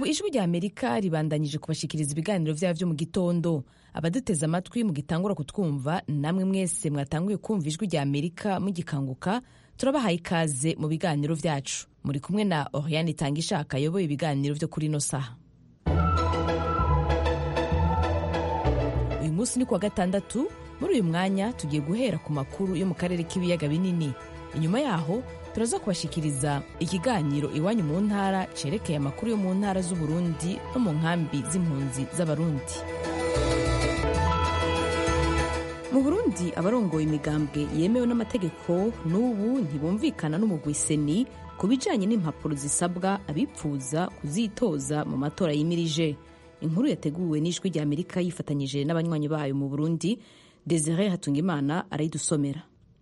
ijwi rya amerika ribandanyije kubashikiriza ibiganiro vyabo vyo mu gitondo abaduteze amatwi mugitangura kutwumva namwe mwese mwatanguye kumva ijwi rya amerika mugikanguka turabahaye ikaze mu biganiro vyacu muri kumwe na oriane itanga ishaka ayoboye ibiganiro vyo kuri ino saha uyu munsi ni kuwa gatandatu muri uyu mwanya tugiye guhera ku makuru yo mu karere k'ibiyaga binini inyuma yaho turaza kubashikiriza ikiganiro iwanyu mu ntara cerekeye amakuru yo mu ntara z'uburundi no mu nkambi z'impunzi z'abarundi mu burundi abarongoye imigambwe yemewe n'amategeko n'ubu ntibumvikana n'umugwi seni ku bijanye n'impapuro zisabwa abipfuza kuzitoza mu matora yimirije inkuru yateguwe n'ijwi rya amerika yifatanyije n'abanywanyi bayo mu burundi desire hatungimana arayidusomera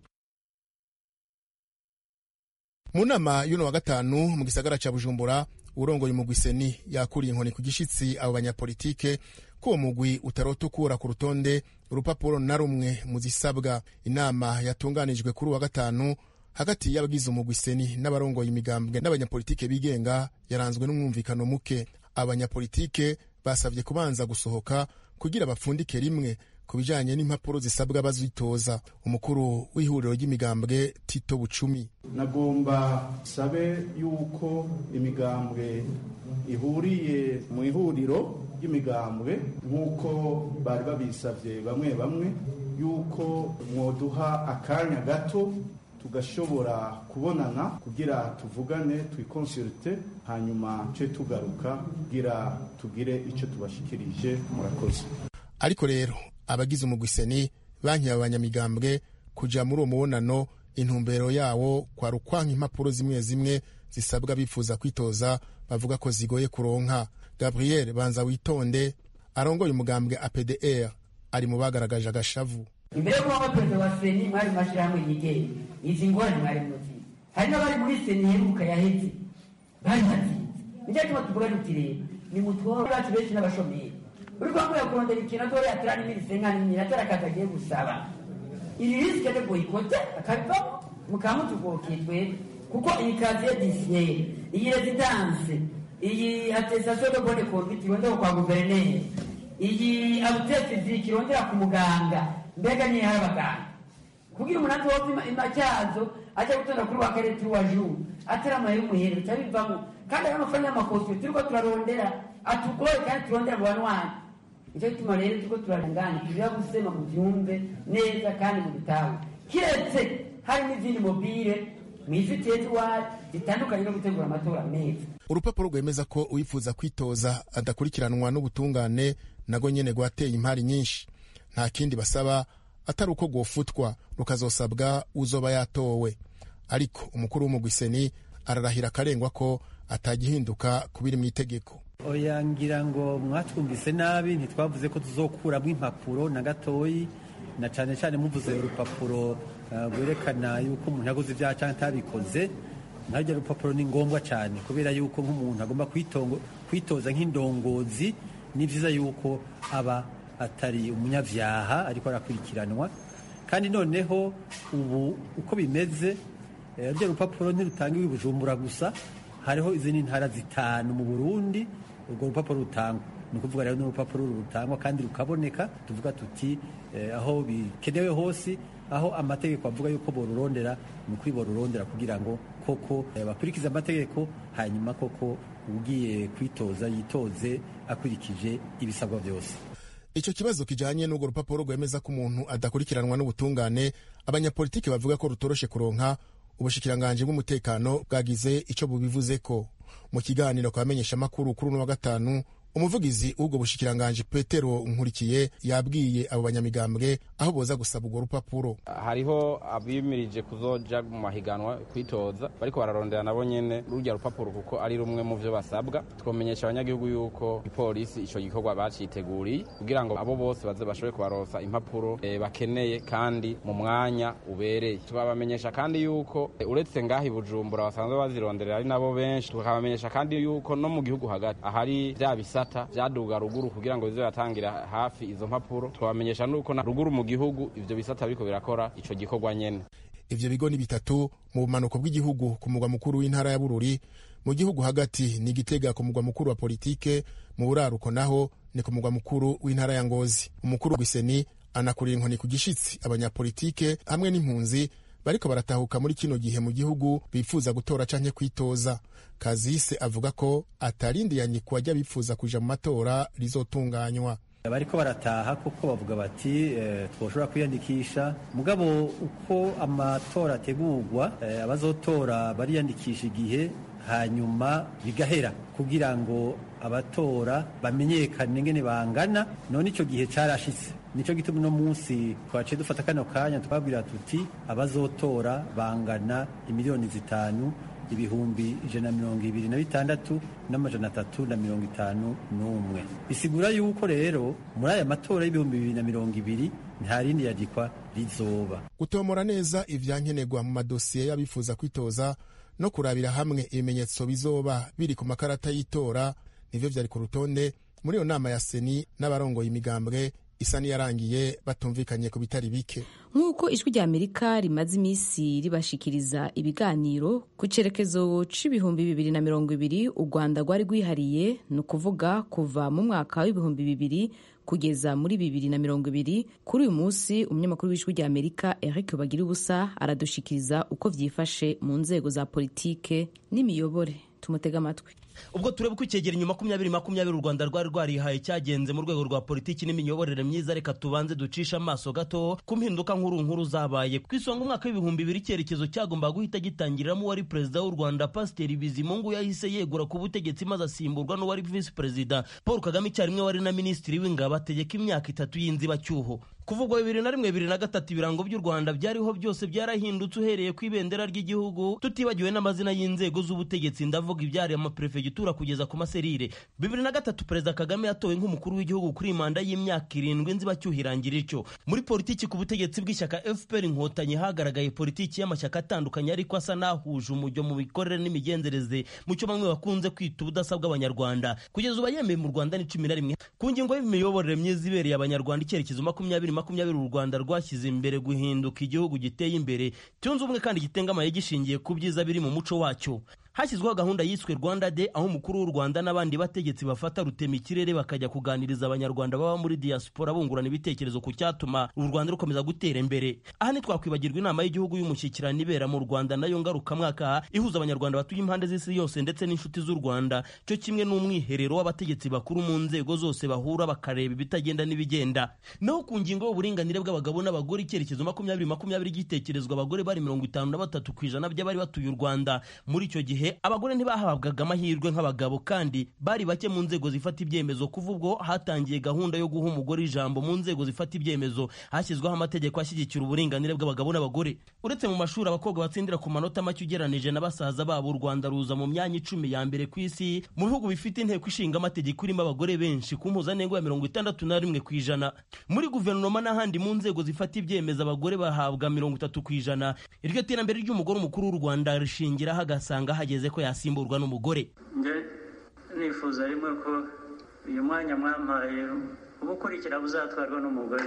mu nama y'uno wa gatanu mu gisagara ca bujumbura urongoye umugwi seni yakuriye inkoni ku gishitsi abo banyapolitike ko uwo mugwi utarota ukura ku rutonde urupapuro na rumwe mu zisabwa inama yatunganijwe kuri uwa gatanu hagati y'abagize umugwi seni n'abarongoye imigambwe n'abanyapolitike bigenga yaranzwe n'umwumvikano muke abanyapolitike basabye kubanza gusohoka kugira bapfundike rimwe ku bijanye n'impapuro zisabwa bazitoza umukuru w'ihuriro ry'imigambwe tito bucumi nagomba sabe yuko imigambwe ihuriye mu ihuriro ry'imigambwe nk'uko bari babisabye bamwe bamwe yuko mwoduha akanya gato tugashobora kubonana kugira tuvugane twikonsulte hanyuma ce tugaruka kugira tugire icyo tubashikirije murakoze ariko rero abagize umugwi seni banki abanyamigambwe kuja muri uwo mubonano intumbero yawo kwari ukwanka impapuro zimwe zimwe zisabwa bifuza kwitoza bavuga ko zigoye kuronka gabriel banza witonde arongoye umugambwe apdr ari mu bagaragaje agashavu imbere y'uko waba perezida wa seni mwari mu mashyirahamwe yigenga izi ngorane mwari muzi hari n'abari muri seni iheruka yaheze bari batsinze nicyo gituma tuvuga tuti rero ni mutworo bacu benshi n'abashomeri uri kwambuye kurondera ikintu atore atera n'imirise nka nini atera akazi agiye gusaba iri risike de boyikote akabivamo mukaba mutugokiye twebwe kuko iyi kaziye disiyeri iyi rezidanse iyi atestation de bonne conduite irondera kwa guverineri iyi abutefiziki irondera ku muganga mbega niyo hari abaganga kugira umuntu azopima imacyazo ajya gutonda kuri wa karere turi wa juru atari amaye y'umuhere bica bivamo kandi ayo mafaranga y'amakositimu turiko turarondera atugoye kandi turondera mu banwanyi nicyo gituma rero turiko turarengana tuja gusema mu byumve neza kandi mu bitawe kiretse hari n'izindi mobile mwifitiye tiwari zitandukanye no gutegura amatora meza urupapuro rwemeza ko uwifuza kwitoza adakurikiranwa n'ubutungane nago nyene rwateye impari nyinshi nta kindi basaba atari uko rwofutwa rukazosabwa uzoba yatowe ariko umukuru w'umugwi seni ararahira akarengwa ko atagihinduka kubiri mu itegeko oya ngira ngo mwatwumvise nabi ntitwavuze ko tuzokuramo impapuro na gatoyi na cyane cyane muvuze urupapuro rwerekana yuko umuntu yaguze ibyaha cyangwa atabikoze ntaryo rupapuro ni ngombwa cyane kubera yuko nk'umuntu agomba kwitoza nk'indongozi ni byiza yuko aba atari umunyabyaha ariko arakurikiranwa kandi noneho ubu uko bimeze rurya rupapuro ntirutanga ibi bujumbura gusa hariho izindi ntara zitanu mu burundi urwo rupapuro rutangwa ni ukuvuga rero n'urupapuro rutangwa kandi rukaboneka tuvuga tuti aho bikenewe hose aho amategeko avuga yuko borurondera ni ukuri borurondera kugira ngo koko bakurikize amategeko hanyuma koko ugiye kwitoza yitoze akurikije ibisabwa byose icyo kibazo kijanye n'urwo rupapuro rwemeza ko umuntu adakurikiranwa n'ubutungane abanyapolitiki bavuga ko rutoroshe kuronka ubushikiranganji bw'umutekano bwagize ico bubivuzeko mu kiganiro kwa bamenyeshamakuru kuri uno wa gatanu umuvugizi w'ubwo bushikiranganji petero nkurikiye yabwiye abo banyamigambwe aho boza gusaba urwo rupapuro hariho abimirije kuzoja mu mahiganwa kwitoza bariko bararondera nabo nyene rurya rupapuro kuko ari rumwe mu vyo basabwa twomenyesha abanyagihugu yuko ipolisi ico gikorwa baciteguriye kugira ngo abo bose baze bashobore kubaronsa impapuro e, bakeneye kandi mu mwanya ubereye tubabamenyesha kandi yuko e, uretse ngaho i bujumbura basanzwe bazironderera ari nabo benshi tukabamenyesha kandi yuko no mu gihugu hagati ahari vya bisata vyaduga ruguru kugira ngo bize biratangira hafi izo mpapuro twabamenyesha nuko na ruguru mu gihugu ivyo bisata biriko birakora ico gikorwa nyene ivyo bigo ni bitatu mu bumanuko bw'igihugu ku mugwa mukuru w'intara ya bururi mu gihugu hagati ni gitega ku mugwa mukuru wa politike mu buraruko naho ni ku mugwa mukuru w'intara ya ngozi umukuru w'iseni anakurira inkoni ku gishitsi abanyapolitike hamwe n'impunzi bariko baratahuka muri kino gihe mu gihugu bifuza gutora canke kwitoza kazise avuga ko atarindiyanye ku bajya bifuza kuja mu matora rizotunganywa bariko barataha kuko bavuga bati eh, twoshobora kwiyandikisha mugabo uko amatora ategurwa eh, abazotora bariyandikisha igihe hanyuma bigahera kugira ngo abatora bamenyekane ngene bangana none ico gihe carashitse nico gituma uno munsi twaciye dufata kano kanya twabwira tuti abazotora bangana imiliyoni zitanu ibihumbi ijana na mirongo ibiri na bitandatu n'amajana atatu na mirongo itanu n'umwe bisigura yuko rero muri aya matora y'ibihumbi bibiri na mirongo ibiri nta rindi yandikwa rizoba gutomora neza ivyankenerwa mu madosiye y'abifuza kwitoza no kurabira hamwe ibimenyetso bizoba biri ku makarata y'itora nivyo vyari ku rutonde muri iyo nama ya seni n'abarongoye imigambwe isa niyarangiye batumvikanye ku bitari bike nk'uko ijwi rya amerika rimaze iminsi ribashikiriza ibiganiro ku cyerekezo c'ibihumbi bibiri na mirongo ibiri u rwanda rwari rwihariye ni ukuvuga kuva mu mwaka w'ibihumbi bibiri kugeza muri bibiri na mirongo ibiri kuri uyu munsi umunyamakuru w'ijwi rya amerika eric bagira ubusa aradushikiriza uko vyifashe mu nzego za politike n'imiyobore tumutega amatwi ubwo tureba uko icyegeranyo makumyabiri makumyabiri u rwanda rwari rwarihaye cyagenze mu rwego rwa politiki n'imiyoborere myiza reka tubanze ducishe amaso gato ku mpinduka nkuru nkuru zabaye ku isonga umwaka w'ibihumbi bibiri icyerekezo cyagombaga guhita gitangiriramo uwari perezida w'u rwanda pasiteri bizimungu yahise yegura ku butegetsi maze asimburwa n'uwari visi perezida paul kagame icyarimwe wari na minisitiri w'ingabo ategeka imyaka itatu y'inzibacyuho kuvugwa bibiri na rimwe bibiri na gatatu ibirango by'u rwanda byariho byose byarahindutse uhereye ku ibendera ry'igihugu tutibagiwe n'amazina y'inzego z'ubutegetsi ndavuga ibyari amaperefegitura kugeza ku maserire bibiri na gatatu perezida kagame yatowe nk'umukuru w'igihugu kuri manda y'imyaka irindwi nzibacyuho irangira ityo muri politiki ku butegetsi bw'ishyaka fpr inkotanyi hagaragaye politiki y'amashyaka atandukanye ariko asa n'ahuje umujyo mu mikorere n'imigenzereze mu cyo bamwe bakunze kwita ubudasa bw'abanyarwanda kugeza ubu yemeye mu rwanda ni cumi na rimwe ku ngingo y'imiyoborere myiza ibereye abanyarwanda icyerekezo makumyabiri makumyabiri u rwanda rwashyize imbere guhinduka igihugu giteye imbere cyunze ubumwe kandi gitengamaye gishingiye ku byiza biri mu muco wacyo hashyizweho gahunda yiswe rwanda de aho umukuru w'u rwanda n'abandi bategetsi bafata rutema ikirere bakajya kuganiriza abanyarwanda baba muri diaspora bungurana ibitekerezo ku cyatuma u rwanda rukomeza gutera imbere aha ntitwakwibagirwa inama y'igihugu y'umushyikirano ibera mu rwanda nayo ngarukamwaka ihuza abanyarwanda batuye impande z'isi yose ndetse n'inshuti z'u rwanda cyo kimwe n'umwiherero w'abategetsi bakuru mu nzego zose bahura bakareba ibitagenda n'ibigenda naho ku ngingo y'uburinganire bw'abagabo n'abagore icyerekezo makumyabiri makumyabiri gitekerezwa abagore bari mirongo itanu na batatu ku ijana by'abari batuye u rwanda muri icyo gihe abagore ntibahabwaga amahirwe nk'abagabo kandi bari bake mu nzego zifata ibyemezo kuva ubwo hatangiye gahunda yo guha umugore ijambo mu nzego zifata ibyemezo hashyizweho amategeko ashyigikira uburinganire bw'abagabo n'abagore uretse mu mashuri abakobwa batsindira ku manota make ugeranije na basaza babo u rwanda ruza mu myanya icumi ya mbere ku isi mu bihugu bifite inteko ishinga amategeko irimo abagore benshi ku mpuzandengo ya mirongo itandatu na rimwe ku ijana muri guverinoma n'ahandi mu nzego zifata ibyemezo abagore bahabwa mirongo itatu ku ijana iryo terambere ry'umugore umukuru w'u rwanda rishingiraho agasanga hageze ko yasimburwa n'umugore njye nifuza rimwe ko uyu mwanya mwampaye uba ukurikira uzatwarwa n'umugore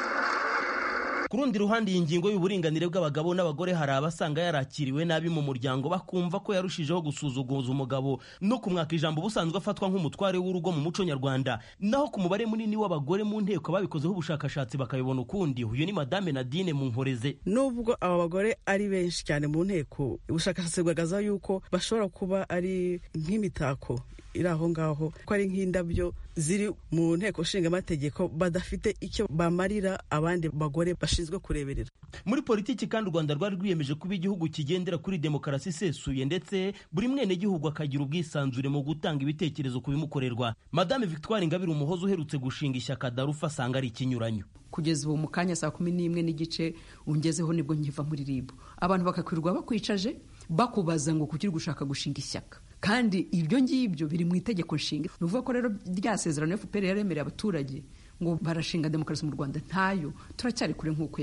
ku rundi ruhande iyi ngingo y'uburinganire bw'abagabo n'abagore hari abasanga yarakiriwe nabi mu muryango bakumva ko yarushijeho gusuzuguza umugabo no kumwaka ijambo ubusanzwe afatwa nk'umutware w'urugo mu muco nyarwanda naho ku mubare munini w'abagore mu nteko babikozeho ubushakashatsi bakabibona ukundi uyu ni madame nadine munkoreze nubwo aba bagore ari benshi cyane mu nteko ubushakashatsi bugaragaza yuko bashobora kuba ari nk'imitako iri aho ngaho ko ari nk'indabyo ziri mu nteko nshinga amategeko badafite icyo bamarira abandi bagore bashinzwe kureberera muri politiki kandi u rwanda rwari rwiyemeje kuba igihugu kigendera kuri demokarasi isesuye ndetse buri mwenegihugu akagira ubwisanzure mu gutanga ibitekerezo ku bimukorerwa madame victoire ingabire umuhozi uherutse gushinga ishyaka darufa asanga ari ikinyuranyo kugeza ubu mu kanya saa kumi n'imwe n'igice ungezeho nibwo nkiva muri ribu abantu bakakwirirwa bakwicaje bakubaza ngo kuki uri gushaka gushinga ishyaka kandi ibyo ngibyo biri mu itegeko nshinga ni ukuvuga ko rero rya sezerano fpr yaremereye abaturage ngo barashinga demokarasi mu rwanda ntayo turacyari kure nk'ukwezi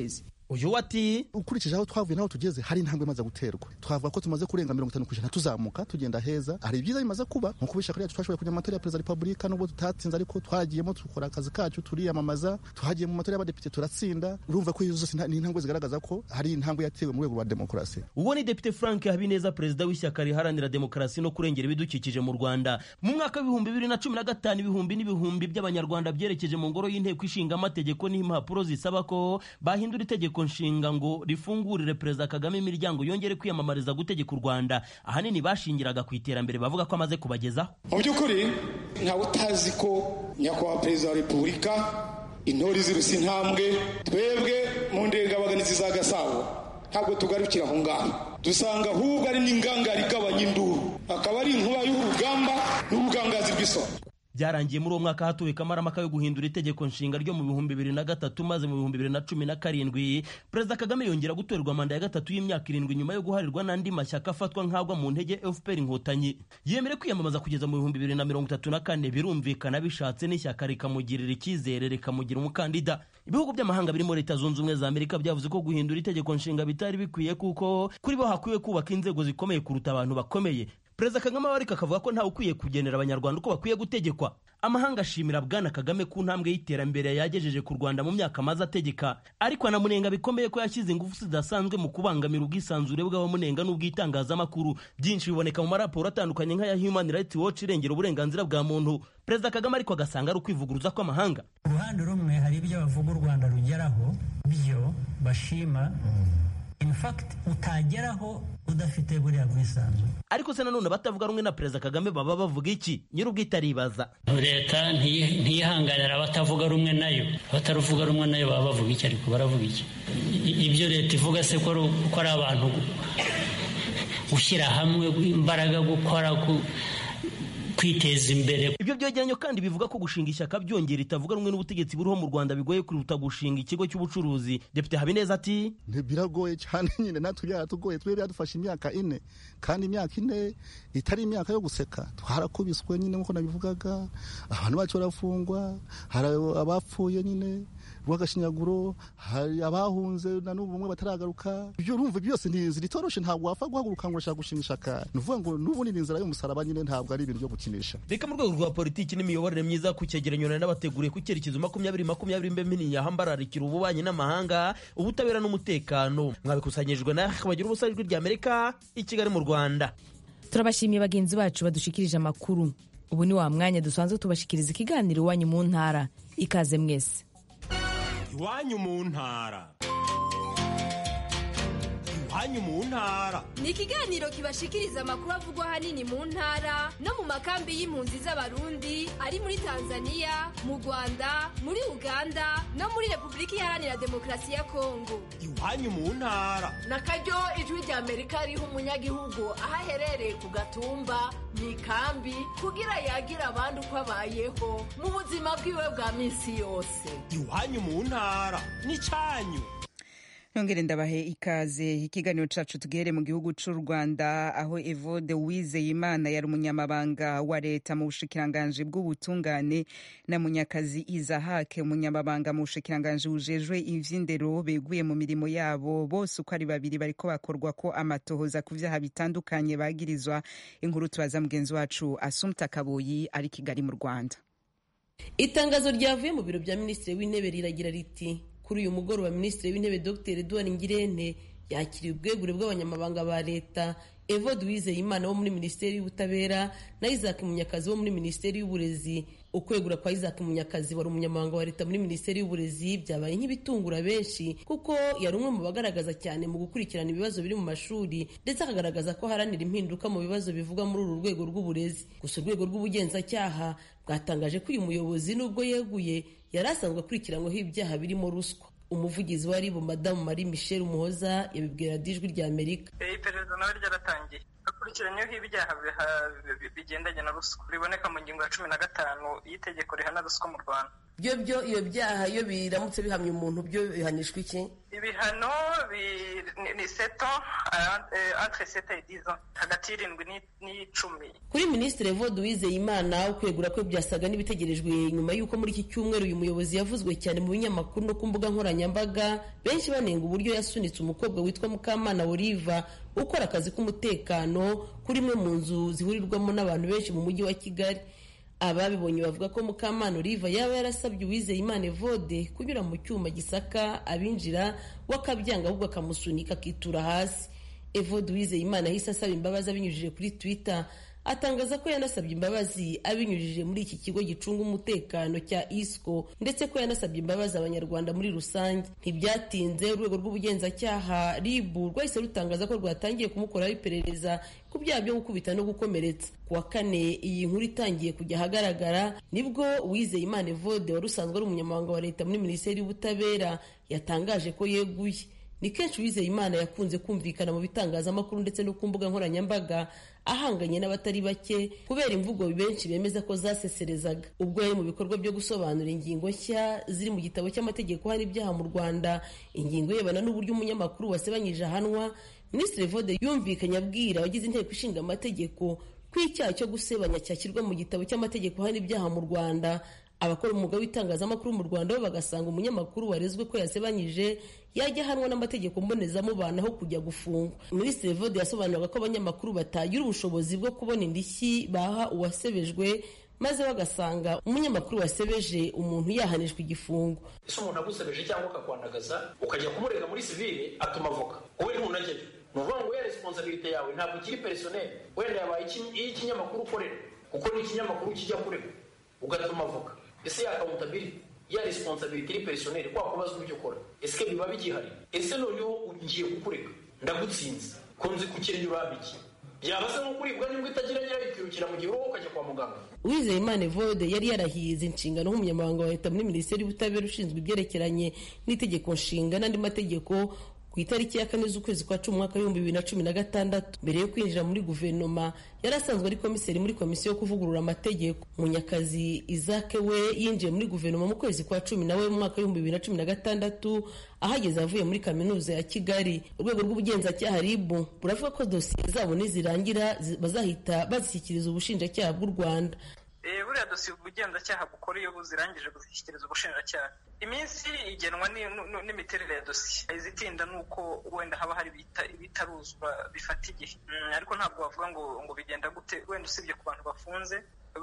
uyu ati ukurikije aho twavuye n'aho tugeze hari intambwe imaze guterwa twavuga ko tumaze kurenga mirongo itanu ku ijana tuzamuka tugenda heza hari ibyiza bimaze kuba nko kuba ishyaka ryacu twashoboye kujya mu matora ya perezida wa repubulika nubwo tutatsinze ariko twagiyemo dukora akazi kacu turiyamamaza tuhagiye mu matora y'abadepite turatsinda urumva ko izo zose ni intambwe zigaragaza ko hari intambwe yatewe mu rwego rwa demokarasi uwo ni depite frank habineza perezida w'ishyaka riharanira demokarasi no kurengera ibidukikije mu rwanda mu mwaka w'ibihumbi bibiri na cumi na gatanu ibihumbi n'ibihumbi by'abanyarwanda byerekeje mu ngoro y'inteko ishinga amategeko n'impapuro zisaba ko bahindura itegeko nshinga ngo rifungurire perezida kagame imiryango yongere kwiyamamariza gutegeka u rwanda ahanini bashingiraga ku iterambere bavuga ko amaze kubagezaho mu by'ukuri ntawe utazi ko nyakubahwa perezida wa repubulika intore ziruse intambwe twebwe mu ndengabaganizi za gasabo ntabwo tugarukira aho ngaho dusanga ahubwo ari n'ingangari igabanya induru akaba ari inkuba y'urugamba n'ubugangazi bw'isonga byarangiye muri uwo mwaka hatuwe kamaramaka yo guhindura itegeko nshinga ryo mu bihumbi bibiri na gatatu maze mu bihumbi bibiri na cumi na karindwi perezida kagame yongera gutorerwa manda ya gatatu y'imyaka irindwi nyuma yo guharirwa n'andi mashyaka afatwa nk'agwa mu ntege fpr inkotanyi yemere kwiyamamaza kugeza mu bihumbi bibiri na mirongo itatu na kane birumvikana bishatse n'ishyaka rikamugirira icyizere rikamugira umukandida ibihugu by'amahanga birimo leta zunze ubumwe za amerika byavuze ko guhindura itegeko nshinga bitari bikwiye kuko kuri bo hakwiye kubaka inzego zikomeye kuruta abantu bakomeye perezida kagame ariko akavuga ko ntawe ukwiye kugenera abanyarwanda uko bakwiye gutegekwa amahanga ashimira bwana kagame ku ntambwe y'iterambere yagejeje ku rwanda mu myaka amaze ategeka ariko anamunenga bikomeye ko yashyize ingufu zidasanzwe mu kubangamira ubwisanzure bw'abamunenga n'ubw'itangazamakuru byinshi biboneka mu maraporo atandukanye nk'aya human rights watch irengera uburenganzira bwa muntu perezida kagame ariko agasanga ari ukwivuguruza kw'amahanga uruhande rumwe hari ibyo bavuga u rwanda rugeraho byo bashima in fact utageraho udafite buriya bwisanzure ariko se nanone abatavuga rumwe na perezida kagame baba bavuga iki nyir'ubwite aribaza leta ntiyihanganira abatavuga rumwe nayo abataruvuga rumwe nayo baba bavuga iki ariko baravuga iki ibyo leta ivuga se ko ari abantu gushyira hamwe imbaraga gukora kwiteza imbere ibyo byegeranyo kandi bivuga ko gushinga ishyaka byongera itavuga rumwe n'ubutegetsi buriho mu rwanda bigoye kuruta gushinga ikigo cy'ubucuruzi depite habineza ati biragoye cyane nyine natwe byaratugoye twe byadufashe imyaka ine kandi imyaka ine itari imyaka yo guseka twarakubiswe nyine nk'uko nabivugaga abantu bacu barafungwa hari abapfuye nyine rw'agashinyaguro hari abahunze na n'ubu bamwe bataragaruka ibyo urumva byose ziritoroshe ntabwo wapfa guhaguruka ngo urashaka gushinga ishaka ni ukuvuga ngo n'ubu ni inzira y'umusaraba nyine ntabwo ari ibintu byo gukinisha reka mu rwego rwa politiki n'imiyoborere myiza ku cyegeranyo nari n'abateguriye ku cyerekezo makumyabiri makumyabiri mbe minini yahambararikira ububanyi n'amahanga ubutabera n'umutekano mwabikusanyirijwe na bagira ubusa ijwi ry'amerika i kigali mu rwanda turabashimiye bagenzi bacu badushikirije amakuru ubu ni wa mwanya dusanzwe tubashikiriza ikiganiro iwanyu mu ntara ikaze mwese iwanyu mu ntara iwanyu mu ntara ni ikiganiro kibashikiriza amakuru avugwa ahanini mu ntara no mu makambi y'impunzi z'abarundi ari muri tanzania mu rwanda muri uganda no muri repubulika iharanira demokarasi ya kongo iwanyu mu ntara na karyo ijwi rya amerika riha umunyagihugu aho aherereye ku gatumba mu ikambi kugira yagire abandi uko abayeho mu buzima bwiwe bwa minsi yose iwanyu mu ntara ni cyanyu nongere ndabahe ikaze ikiganiro cacu tugere mu gihugu c'u rwanda aho evode wizeyimana yari umunyamabanga wa leta mu bushikiranganji bw'ubutungane na munyakazi izahake umunyamabanga mu bushikiranganji bujejwe ivy'indero beguye mu mirimo yabo bose uko ari babiri bariko bakorwa ko amatohoza ku vyaha bitandukanye bagirizwa inkuru tubaza mugenzi wacu asumta kaboyi ari kigali mu rwanda itangazo ryavuye mu biro bya minisitiri w'intebe riragira riti kuri uyu mugoroba minisitiri w'intebe dr edouard ngirente yakiriye ubwegure bw'abanyamabanga ba leta evode uwizeyimana wo muri minisiteri y'ubutabera na isaac munyakazi wo muri minisiteri y'uburezi ukwegura kwa isaac munyakazi wari umunyamabanga wa leta muri minisiteri y'uburezi byabaye nk'ibitungura benshi kuko yari umwe mu bagaragaza cyane mu gukurikirana ibibazo biri mu mashuri ndetse akagaragaza ko haranira impinduka mu bibazo bivugwa muri uru rwego rw'uburezi gusa urwego rw'ubugenzacyaha bwatangaje ko uyu muyobozi nubwo yeguye yari asanzwe akurikiranyweho ibyaha birimo ruswa umuvugizi wa ribu madamu marie michel umuhoza yabibwira dijwi rya amerika iperereza nawe ryaratangiye akurikiranyeho ibyaha bigendanye na ruswa riboneka mu ngingo ya cumi na gatanu y'itegeko rihana ruswa mu rwanda byo byo iyo byaha iyo biramutse bihamye umuntu byo bihanishwa iki ibihano bi- ni- ni seto entre sete et dix ans hagati y'irindwi ni- n'icumi kuri minisitiri evode uwizeyimana ukwegura kwe byasaga n'ibitegerejwe nyuma y'uko muri iki cyumweru uyu muyobozi yavuzwe cyane mu binyamakuru no ku mbuga nkoranyambaga benshi banenga uburyo yasunitse umukobwa witwa mukamana oliva ukora akazi k'umutekano kuri imwe mu nzu zihurirwamo n'abantu benshi mu mujyi wa kigali ababibonye bavuga ko mukamana oliva yaba yarasabye uwizeyimana evode kunyura mu cyuma gisaka abinjira we akabyanga ahubwo akamusunika akitura hasi evode uwizeyimana yahise asaba imbabazi abinyujije kuri twitter atangaza ko yanasabye imbabazi abinyujije muri iki kigo gicunga umutekano cya isco ndetse ko yanasabye imbabazi abanyarwanda muri rusange ntibyatinze urwego rw'ubugenzacyaha rib rwahise rutangaza ko rwatangiye kumukoraho iperereza ku byaha byo gukubita no gukomeretsa ku wa kane iyi nkuru itangiye kujya ahagaragara nibwo uwizeyimana evode wari usanzwe ari umunyamabanga wa leta muri minisiteri y'ubutabera yatangaje ko yeguye ni kenshi uwizeyimana yakunze kumvikana mu bitangazamakuru ndetse no ku mbuga nkoranyambaga ahanganye n'abatari bake kubera imvugo benshi bemeza ko zaseserezaga ubwo yari mu bikorwa byo gusobanura ingingo nshya ziri mu gitabo cy'amategeko hano ibyaha mu rwanda ingingo irebana n'uburyo umunyamakuru wasebanyije ahanwa minisitiri vode yumvikanye abwira abagize inteko ishinga amategeko ko icyaha cyo gusebanya cyashyirwa mu gitabo cy'amategeko hano ibyaha mu rwanda abakora umwuga w'itangazamakuru mu rwanda bo bagasanga umunyamakuru warezwe ko yasebanyije yajya ahanwa n'amategeko mbonezamubano aho kujya gufungwa minisitiri vode yasobanuraga ko abanyamakuru batagira ubushobozi bwo kubona indishyi baha uwasebejwe maze bagasanga umunyamakuru wasebeje umuntu yahanishwa igifungo ese umuntu agusebeje cyangwa akakwandagaza ukajya kumurega muri sivile atuma avoka wowe ntunajyayo ni ukuvuga ngo ya responsabilite yawe ntabwo ikiri personel wenda yabaye iy'ikinyamakuru ukorera kuko ni ikinyamakuru kijya kuregwa ugatuma avoka ese ya accountability ya responsability iri personnel kwa kubazwa ibyo ukora ese biba bigihari ese noneho ngiye kukureka ndagutsinze ko nzi kukirenge urambiki byaba se nko kuribwa nibwo itagira nyirayo ikirukira mu gihe wowe ukajya kwa muganga uwizeyimana evode yari yarahiye izi nshingano nk'umunyamabanga wa leta muri minisiteri y'ubutabera ushinzwe ibyerekeranye n'itegeko nshinga n'andi mategeko ku itariki ya kane z'ukwezi kwa cumi umwaka w'ibihumbi bibiri na cumi na gatandatu mbere yo kwinjira muri guverinoma yari asanzwe ari komiseri muri komisiyo yo kuvugurura amategeko munyakazi izake we yinjiye muri guverinoma mu kwezi kwa cumi nawe mu mwaka w'ibihumbi bibiri na cumi na gatandatu ahageze avuye muri kaminuza ya kigali urwego rw'ubugenzacyaha ribu buravuga ko dosiye zabo nizirangira bazahita bazishyikiriza ubushinjacyaha bw'u rwanda buriya dosiye ubugenzacyaha bukora iyo buzirangije buzishyikiriza ubushinjacyaha iminsi igenwa n'imiterere ya dosiye izitinda ni uko wenda haba hari ibitaruzwa bifata igihe ariko ntabwo wavuga ngo ngo bigenda gute wenda usibye ku bantu bafunze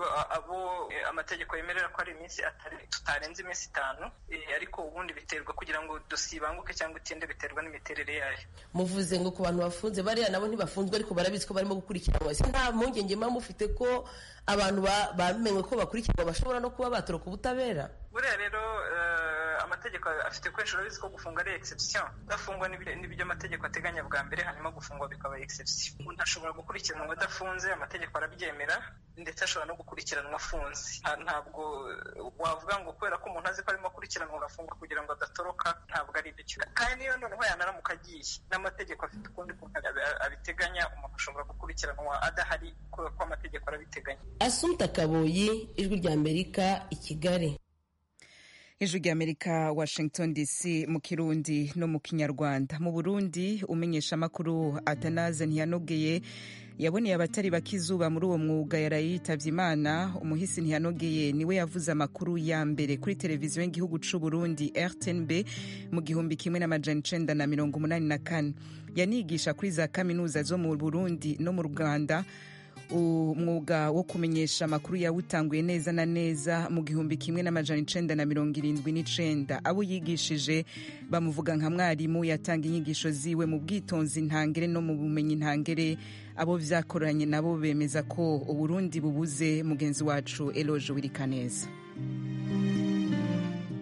abo amategeko yemerera ko ari iminsi tutarenze iminsi itanu ariko ubundi biterwa kugira ngo dosiye ibanguke cyangwa itinde biterwa n'imiterere yayo muvuze ngo ku bantu bafunze bariya nabo ntibafunzwe ariko barabizi ko barimo gukurikiranwa ese nta mpungenge muba mufite ko abantu bamenywe ko bakurikiranwa bashobora no kuba batoroka ubutabera buriya rero amategeko afite kenshi urabizi ko gufunga ari exception udafungwa n'ibyo amategeko ateganya bwa mbere hanyuma gufungwa bikaba exception umuntu ashobora gukurikiranwa adafunze amategeko arabyemera ndetse ashobora no gukurikiranwa afunze ntabwo wavuga ngo kubera ko umuntu azi ko arimo akurikiranwa agafungwa kugira ngo adatoroka ntabwo ari byo kandi niyo noneho yanaramuka agiye n'amategeko afite ukundi kuntu abiteganya umuntu ashobora gukurikiranwa adahari kubera ko amategeko arabiteganya asumta kaboyi ijwi rya amerika i kigali ijwi rya amerika washington dc mu kirundi no mu kinyarwanda mu burundi umenyesha amakuru atanaze ntiyanogeye yaboneye abatari bakizuba muri uwo mwuga yaraye yitabye imana umuhisi ntiyanogeye niwe yavuze amakuru ya mbere kuri televiziyo y'igihugu c'u burundi rtnb mu gihumbi kimwe n'amajana icenda na mirongo umunani na kane yanigisha kuri za kaminuza zo mu burundi no mu rwanda umwuga wo kumenyesha amakuru yawutanguye neza na neza mu gihumbi kimwe n'amajana icenda na mirongo irindwi n'icenda abo yigishije bamuvuga nka mwarimu yatanga inyigisho ziwe mu bwitonzi ntangere no mu bumenyi ntangere abo vyakoranye nabo bemeza ko uburundi bubuze mugenzi wacu eloge wirikaneza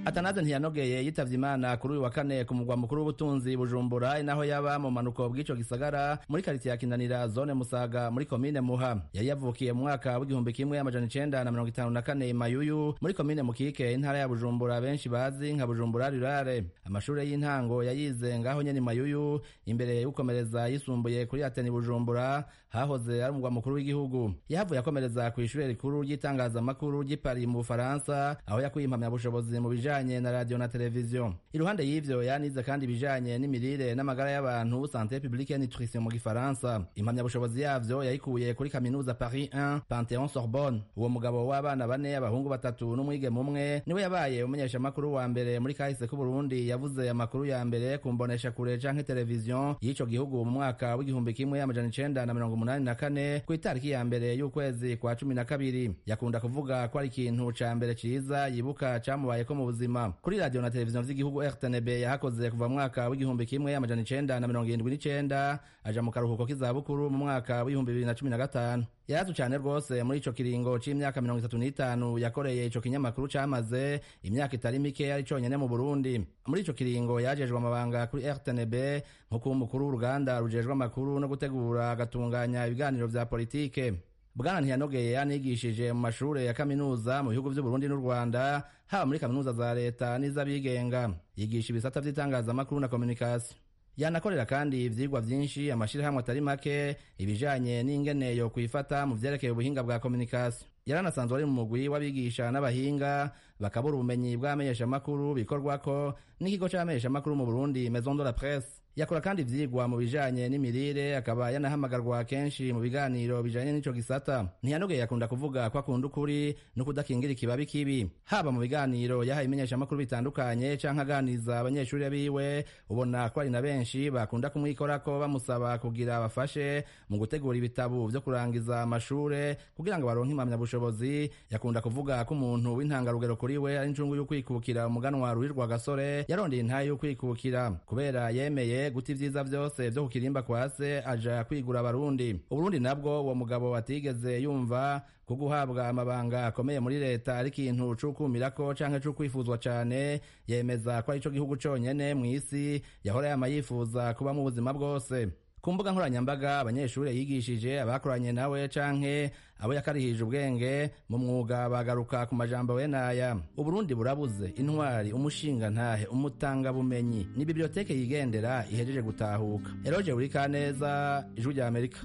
atanaze ntiyanogeye yitavye imana kuri uyu wa kane ku mugwa mukuru w'ubutunzi bujumbura inaho yaba mu manuko bw'ico gisagara muri karitiye ya kinanira zone musaga muri komine muha yari yavukiye mu mwaka w'igihumbi kimwe amajana icenda na mirongo itanu na kane mayuyu muri komine mukike intara ya bujumbura benshi bazi nka bujumbura rurare amashure y'intango yayize ngaho nyene mayuyu imbere y'ukomereza yisumbuye kuri ateni bujumbura hahoze ari umugwa mukuru w'igihugu yahavuye akomereza ku ishure rikuru ry'itangazamakuru ry'i Paris mu bufaransa aho yakuye impamyabushobozi mu bijanye na radio na televiziyo iruhande y'ivyo yanize kandi ibijanye n'imirire n'amagara y'abantu santé publique et nutrition mu gifaransa impamyabushobozi yavyo yayikuye kuri kaminuza Paris 1 Panthéon Sorbonne uwo mugabo w'abana bane abahungu batatu n'umwigeme umwe niwe yabaye umumenyeshamakuru wa mbere muri kahise k'u Burundi yavuze amakuru ya mbere ku mbonesha kure canke televiziyo y'ico gihugu mu mwaka w'igihumbi kimwe amajana icenda na mirongo umunani na kane ku itariki ya mbere y'ukwezi kwa cumi na kabiri yakunda kuvuga ko ari ikintu ca mbere ciza yibuka camubayeko mu buzima kuri radio na televiziyo vy'igihugu RTNB yahakoze kuva mu mwaka w'igihumbi kimwe amajana icenda na mirongo irindwi n'icenda aja mu karuhuko k'izabukuru mu mwaka w'ibihumbi bibiri na cumi na gatanu yarazwi cane rwose muri ico kiringo c'imyaka mirongo itatu n'itanu yakoreye ico kinyamakuru camaze imyaka itari mike ari conyene mu burundi muri ico kiringo yajejwe amabanga kuri rtnb nko kuba umukuru w'uruganda rujejwe amakuru no gutegura agatunganya ibiganiro vya politike bwana ntiyanogeye yanigishije mu mashure ya kaminuza mu bihugu vy'uburundi n'u rwanda haba muri kaminuza za leta n'iz'abigenga yigisha ibisata vy'itangazamakuru na komunikasiyo yanakorera kandi ivyigwa vyinshi amashirahamwe atari make ibijanye n'ingene yo kwifata mu vyerekeye ubuhinga bwa komunikasiyo yaranasanzwe ari mu mugwi w'abigisha n'abahinga bakabura ubumenyi bw'amenyeshamakuru bikorwako n'ikigo c'amenyeshamakuru mu burundi maison de la presse yakora kandi ivyigwa mu bijanye n'imirire akaba yanahamagarwa kenshi mu biganiro bijanye n'ico gisata ntiyanogeye akunda kuvuga ko akunda ukuri no kudakingira ikibabi kibi haba mu biganiro yahaye imenyeshamakuru bitandukanye canke aganiza abanyeshuri biwe ubona ko ari na benshi bakunda kumwikorako bamusaba kugira bafashe mu gutegura ibitabo vyo kurangiza amashure kugira ngo baronke impamyabushobozi yakunda kuvuga ko umuntu w'intangarugero kuri we ari incungu y'ukwikukira umuganwa ruhirwa gasore yarondeye intahe y'ukwikukira kubera yemeye guta ivyiza vyose vyo ku kirimba kwa se aja kwigura abarundi uburundi nabwo uwo mugabo atigeze yumva ko guhabwa amabanga akomeye muri leta ari ikintu c'ukumirako canke c'ukwifuzwa cane yemeza ko ari co gihugu conyene mw'isi yahora yama yifuza kuba mu buzima bwose ku mbuga nkoranyambaga abanyeshuri yigishije abakoranye nawe canke abo yakarihije ubwenge mu mwuga bagaruka ku majambo we naya uburundi burabuze intwari umushinga ntahe umutangabumenyi ni biblioteke yigendera ihejeje gutahuka eroje urikaneza ijwi rya amerika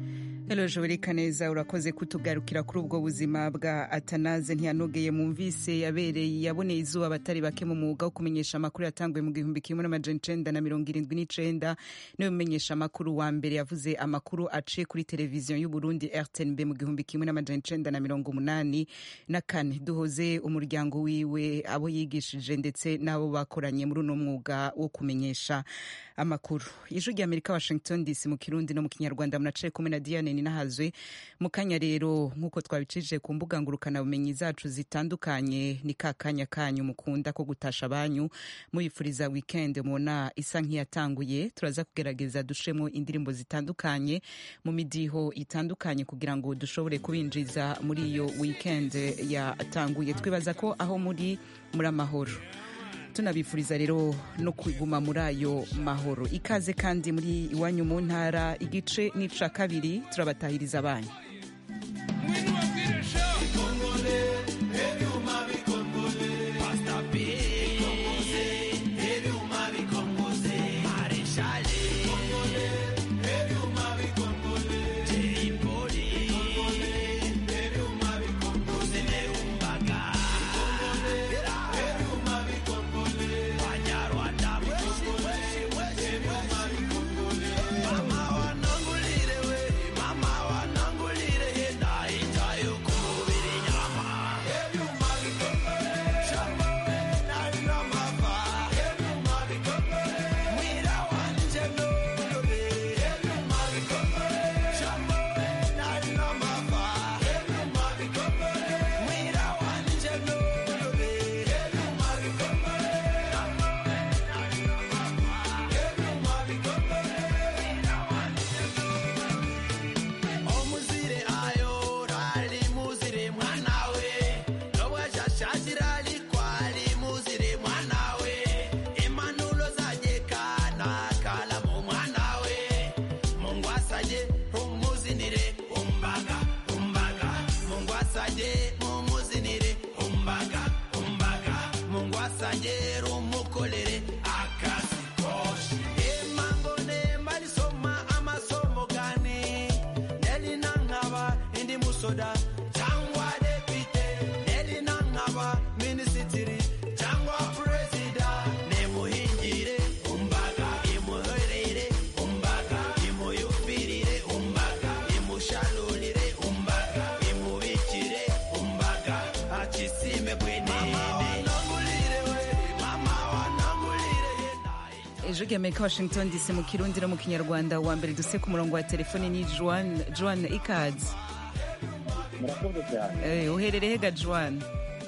Eloje ureka neza urakoze kutugarukira kuri ubwo buzima bwa Atanaze ntiyanogeye mumvise yabereye yaboneye izuba abatari bake mu mwuga wo kumenyesha amakuru yatanguye mu gihumbi kimwe n'amajana icenda na mirongo irindwi n'icenda niwe mumenyesha amakuru wa mbere yavuze amakuru aciye kuri televiziyo y'u Burundi RTNB mu gihumbi kimwe n'amajana icenda na mirongo umunani na kane duhoze umuryango wiwe abo yigishije ndetse n'abo bakoranye muri uno mwuga wo kumenyesha amakuru ijwi rya Amerika Washington DC mu Kirundi no mu Kinyarwanda munaciye kumwe na Diane ninahazwe mu kanya rero nk'uko twabicishije ku mbuga ngurukanabumenyi zacu zitandukanye ni ka kanya kanyu mukunda ko gutasha banyu mubifuriza weekend mubona isa nk'iyatanguye turaza kugerageza dushemo indirimbo zitandukanye mu midiho itandukanye kugira ngo dushobore kubinjiza muri iyo weekend yatanguye twibaza ko aho muri muri amahoro tunabifuriza rero no kuguma muri ayo mahoro ikaze kandi muri iwanyu mu ntara igice n'ica kabiri turabatahiriza abanyu Mwira wanje ijwi ry'amerika washington dc mu kirundi no mu kinyarwanda wa mbere duse ku murongo wa telefoni ni joan joan ikazi murakoze cyane Eh, uherereye hega joan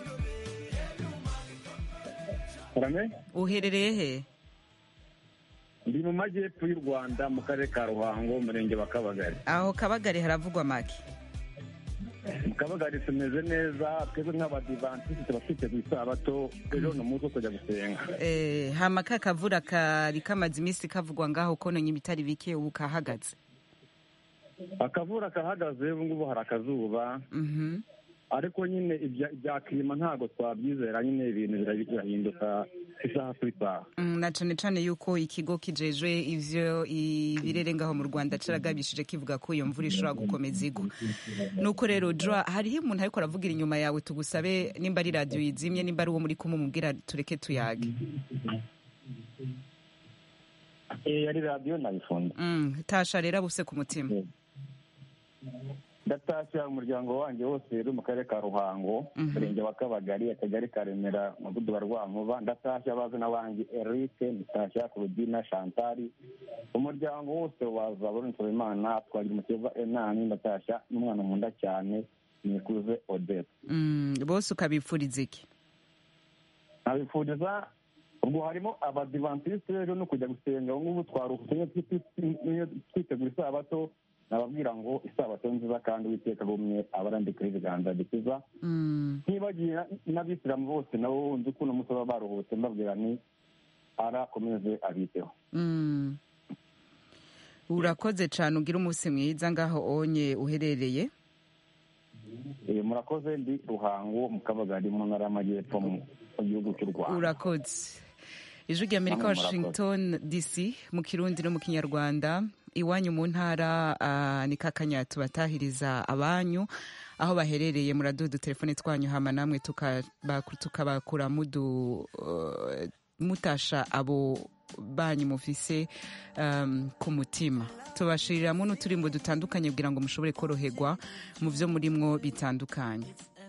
karame uherereye he ndi mu majyepfo y'u rwanda mu karere ka ruhango umurenge wa kabagari aho kabagari haravugwa make mu kabagari tumeze neza twebwe nk'abadivantisiti tuba twiteguye isabato ejo ni umunsi wo kujya gusenga Eh, hama ka kavura kari kamaze iminsi kavugwa ngaho kononye ibitari bike ubu kahagaze akavura kahagaze ubu ngubu hari akazuba Mhm. ariko nyine ibya ibya kirima ntabwo twabyizera nyine ibintu bira- birahinduka isaha ku isaha Mm, na cane cane yuko ikigo kijejwe ivyo ibirere ngaho mu rwanda caragabishije kivuga ko iyo mvura ishobora gukomeza igwa nuko rero dra hariho umuntu ariko aravugira inyuma yawe tugusabe nimba ari radiyo yizimye nimba ari uwo muri kumwe mubwira tureke tuyage Eh, yari radiyo nayifunze Mm, tasha rero abuse ku mutima ndatashya umuryango wanjye wose uri mu karere ka ruhango umurenge wa kabagari akagari ka remera umudugudu wa rwankuba ndatashya abazina wanjye eric ndatashya kurudina shantari umuryango wose wa zaburi nsabimana twagira umukeba enani ndatashya n'umwana nkunda cyane nikuze odette Mm, bose ukabipfuriza iki nkabifuriza ubwo harimo abadivantisite rero no kujya gusenga ubu ngubu twaruhutse niyo twi- niyo twitegura isabato nababwira ngo isabato nziza kandi uwiteka agumye abarandika ibiganza bikiza Mm. ntibagiye n'abisilamu bose nabo nzi ko uno munsi baba baruhutse mbabwira ni arakomeze abiteho Mm. urakoze cane ugira umunsi mwiza ngaho onye uherereye Eh, murakoze ndi ruhango mu kabagari mu ntara y'amajyepfo mu mu gihugu cy'u rwanda urakoze ijwi ry'amerika Namwe murakoze. washington dc mu kirundi no mu kinyarwanda iwanyu mu ntara ah, ni kakanya tubatahiriza abanyu aho baherereye muraduha udutelefone twanyu hama namwe tukaba- tukabakura mudu uh, mutasha abo banyu mufise um, ku mutima tubashiriramwo n'uturimbo dutandukanye kugira ngo mushobore koroherwa mu vyo murimwo bitandukanye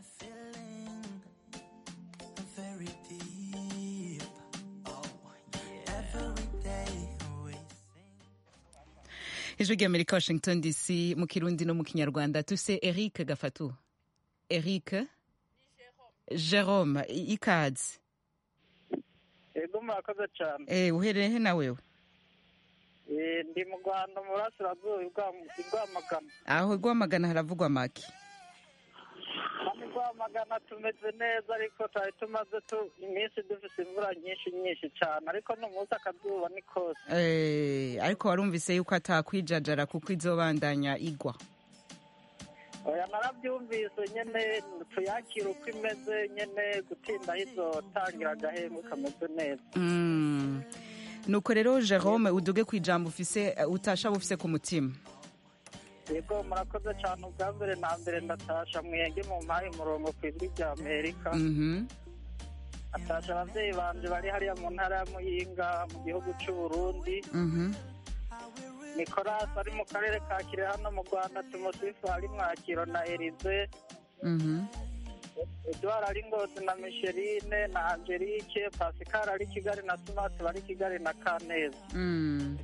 ijwi ry'amerika washington dc mu kirundi no mu kinyarwanda tuse eric gafatu eric jerome i- ikaze yego murakoze cyane Eh, uherereye he na wewe Eh, ndi mu rwanda mu burasirazuba i rwamagana aho rwamagana haravugwa make hano i rwamagana tumeze neza ariko twari tumaze tu- iminsi dufite imvura nyinshi nyinshi cyane ariko n'umunsi akazuba ni kose Eh, ariko warumvise yuko atakwijajara kuko izobandanya igwa oya narabyumvise nyine tuyakire uko imeze nyine gutindaho izotangira agahembwe kameze neza Mm. nuko rero jerome uduge ku ijambo ufise eh, utashaba ufise ku mutima yego murakoze cyane ubwa mbere na mbere ndatasha mwenge mu mpaye umurongo ku ijwi rya amerika Mhm. atasha ababyeyi banje bari hariya mu ntara ya muyinga mu gihugu cy'u burundi Mhm. nicolas ari mu karere ka kirehe hano mu rwanda tumusifu ari mwakiro na erize Mhm. edouard ari ngozi na micheline na angelique pascal ari kigali na smart bari kigali na kaneza Mm.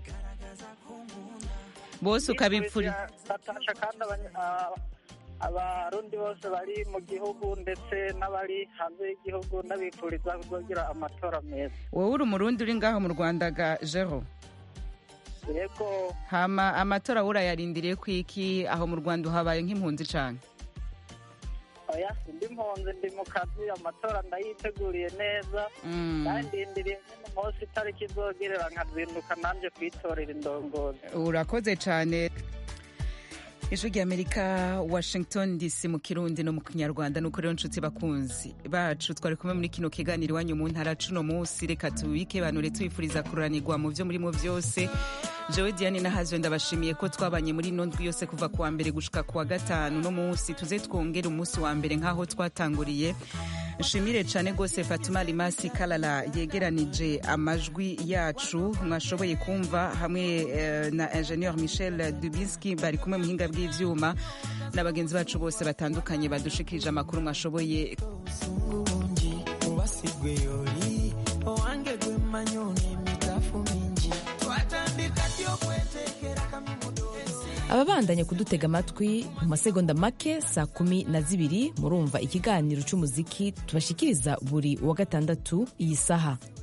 bose ukabipfura batasha kandi abanya- a- abarundi bose bari mu gihugu ndetse n'abari hanze y'igihugu n'abifuriza kuzogira amatora meza wowe uri umurundi uri ngaho mu rwanda ga jero yego hama amatora urayarindiriye ku iki aho mu rwanda uhabaye nk'impunzi cane oya ndi mpunzi ndi mu kazi amatora ndayiteguriye neza Mm. kandi ndindiriye nyine umunsi itariki izogerera nkazinduka nanjye kwitorera indongozi urakoze cyane ijwi ry'amerika washington dc mu kirundi no mu kinyarwanda nuko rero nshuti bakunzi bacu twari kumwe muri kino kiganiro iwanyu mu ntara cuno munsi reka tubike banure tubifuriza kururanirwa mu byo murimo byose jewe diane nahaziwe ndabashimiye ko twabanye muri ino ndwi yose kuva kuwa mbere gushika kuwa gatanu no munsi tuze twongere umunsi wa mbere nk'aho twatanguriye nshimire cyane rwose fatuma limasi kalala yegeranije amajwi yacu mwashoboye kumva hamwe eh, na ingenieur michel dubinski bari kumwe muhinga bw'ivyuma na bagenzi bacu bose batandukanye badushikirije amakuru mwashoboye ubasigwe yoli owange gwe manyoni mitafu mingi ababandanya kudutega amatwi mu masegonda make saa kumi na zibiri murumva ikiganiro cy'umuziki tubashikiriza buri wa gatandatu iyi saha